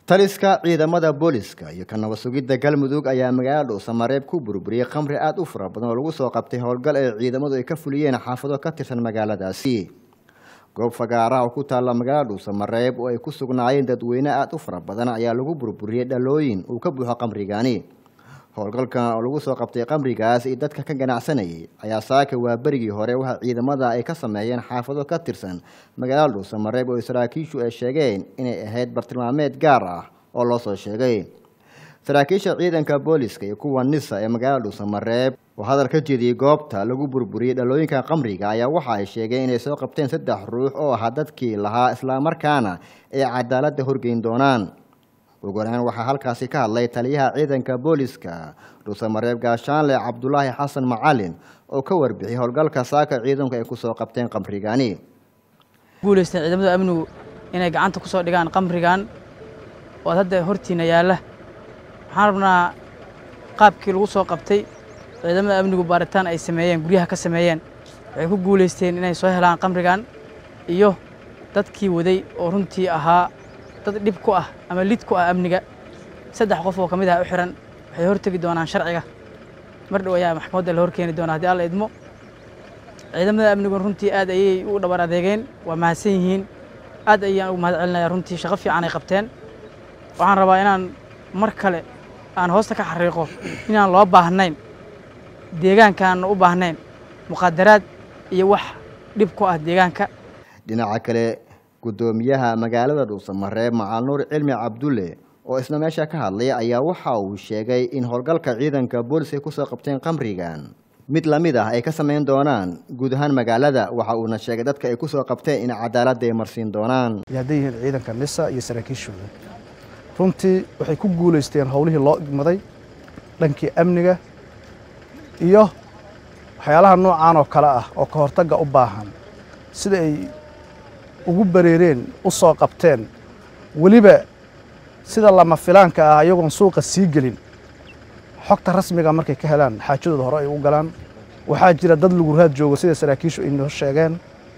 taliska ciidamada booliska iyo ka nabad sugidda galmudug ayaa magaalada dhuusamareeb ku burburiyey khamri aada u fara badan oo lagu soo qabtay howlgal ee ciidamadu ay ka fuliyeen xaafado ka tirsan magaaladaasi goob fagaaraha oo ku taalla magaalada dhuusamareeb oo ay ku sugnaayeen dadweyne aada u fara badan ayaa lagu burburiyey dhalooyin uu ka buuxo khamrigani howlgalkan oo lagu soo qabtay khamrigaas iyo dadka ka ganacsanayay ayaa saaka waa berigii hore waxa ciidamada ay ka sameeyeen xaafado ka tirsan magaalada dhuusamareeb oo saraakiishu ay sheegeen inay ahayd bartilmaameed gaar ah oo loo soo sheegay saraakiisha ciidanka booliska iyo kuwa nisa ee magaalada dhuusamareeb oo hadal ka jeediyey goobta lagu burburiyey dhalooyinka khamriga ayaa waxa ay sheegeen inay soo qabteen saddex ruux oo ahaa dadkii lahaa islamarkaana ay cadaaladda horgeyn doonaan ugu horeyn waxaa halkaasi ka hadlay taliyaha ciidanka booliska dhuusamareeb gaashaanle cabdulaahi xasan macalin oo ka warbixiyey howlgalka saaka ciidanku ay kusoo qabteen khamrigani guulaysteen ciidamada amnigu inay gacanta ku soo dhigaan khamrigan oo hadda hortiina yaalla waxaan rabnaa qaabkii lagu soo qabtay ciidamada amnigu baaritaan ay sameeyeen guryaha ka sameeyeen waxay ku guulaysteen inay soo helaan khamrigan iyo dadkii waday oo runtii ahaa dad dhib ku ah ama lid ku ah amniga saddex qof oo ka mid ah u xihan waxay hortegi doonaan sharciga mar dhow ayaa maxkamadda la horkeeni doonaa haddii alla idmo ciidamada amnigu runtii aad ayay u dhabar adeegeen waa mahadsan yihiin aad ayaan ugu mahad celinaya runtii shaqo fiican ay qabteen waxaan rabaa inaan mar kale aan hoosta ka xariiqo inaan loo baahnayn deegaankaanna u baahnayn muqadaraad iyo wax dhib ku ah deegaanka dhinaca kale guddoomiyaha magaalada dhuusamareeb macalnuur cilmi cabdulle oo isna meesha ka hadlay ayaa waxa uu sheegay in howlgalka ciidanka booliska ay kusoo qabteen khamrigan mid lamid ah ay ka samayn doonaan guud ahaan magaalada waxa uuna sheegay dadka ay kusoo qabteen in cadaaladda ay marsiin doonaan hadday yihiin ciidanka nisa iyo saraakiishooda runtii waxay ku guulaysteen howlihii loo igmaday dhankii amniga iyo waxyaalaha noocaan oo kale ah oo ka hortagga u baahan sida ay ugu bareereen u soo qabteen weliba sida lama filaanka ah iyagoon suuqa sii gelin xogta rasmiga markay ka helaan xaajadooda hore ay u galaan waxaa jira dad luguraad joogo sida saraakiishu ay noo sheegeen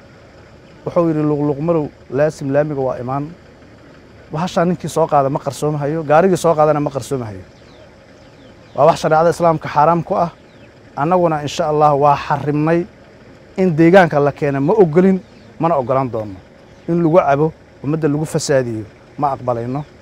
wuxuu yidhi luqluqmarow laasim laamiga waa imaan bahashaa ninkii soo qaada ma qarsoomahayo gaarigii soo qaadana ma qarsoomahayo waa wax shareecada islaamka xaaraam ku ah annaguna insha allah waa xarimnay in deegaanka la keena ma ogolin mana oggolaan doonno in lagu cabo ummadda lagu fasaadiyo ma aqbalayno